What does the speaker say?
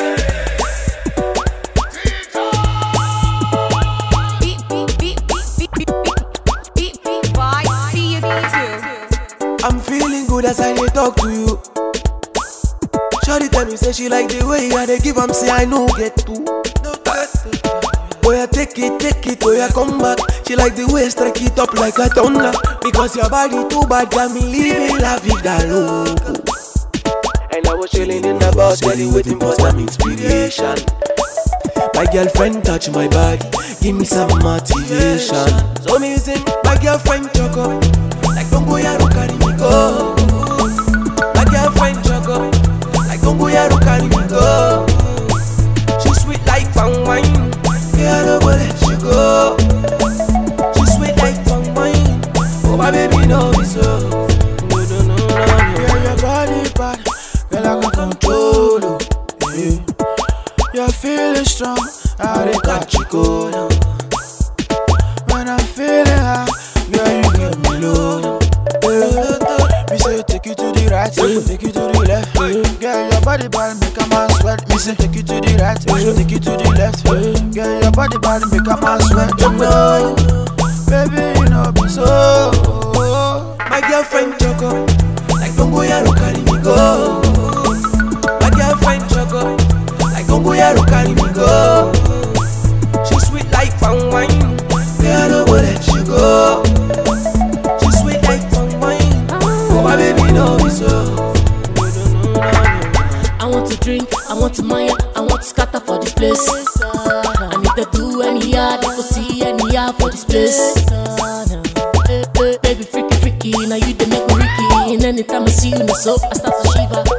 Beat, beat, beat, beat, beat, beat, beat, beat by TU2. I'm feeling good as I dey talk to you. Shorty tell me say she like the way I dey give am say I no get to. No get to. Oh yeah, take it, take it, oh yeah, come back. She like the way strike it up like a thunder. Because your body too bad, got me living la vida loco. And I was chilling in the bus, steady waiting for some inspiration. My girlfriend touch my body, give me some motivation. So me sing, my girlfriend choco, like Bongo Yaro carry me go. My girlfriend choco, like Bongo Yaro carry me go. She sweet like palm wine, yeah I don't go let you go. She sweet like palm wine, oh my baby know me so. No no no no no. Yeah, your body bad, girl I can control you. Yeah. You're feeling strong, I dey catch you cold. When I'm feeling high, girl you get me low. Yeah. Me say take you to the right, take you to the left. Girl your body bad, make a man sweat. Me say take you to the right, take you to the left. Girl your body bad, make a man sweat. You know, baby you know me so. My girlfriend choco, like Bongo Yaro carry me go. My girlfriend choco, like Bongo Yaro carry me go. She sweet like palm wine, yeah I don't go let you go. She sweet like palm wine, oh my baby know me so. I want to drink, I want to mine, I want to scatter for this place. And if they do any yard, they go see any yard for this place. Eh, eh, Baby, freaky, freaky, now you they make me freaky. And anytime I see you, no so I start to shiver.